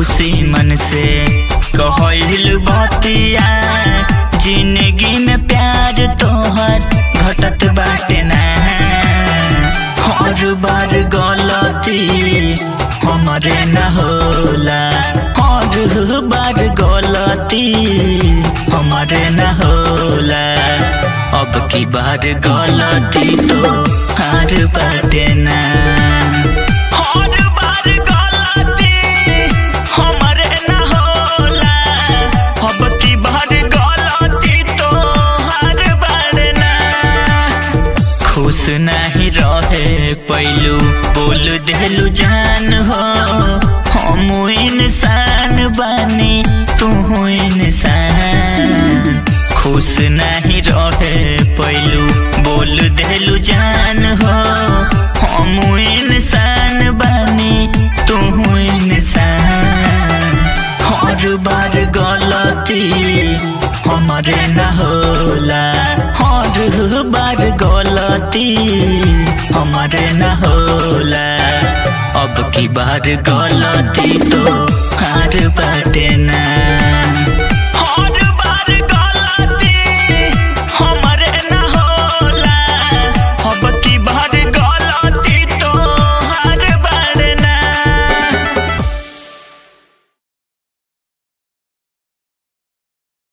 खुशी मन से कहल बतिया जिंदगी में प्यार तोहर घटत बाटे ना हर बार गलती हमरे न होला हर बार गलती हमरे न होला अब की बार गलती तो हार बाटे ना हर बार गलती हमरे न होला अब की बार गलती तो हार बार ना खुश नहीं रहे पैलू बोल देलू जान हो हम इंसान बानी तू इंसान खुश नहीं रहे पैलू बोल देलू जान हो हम इंसान बानी तू इंसान हर बार गलती हमरे न होला हर बार गलती हमरे न होला अब की बार गलती तो हार बार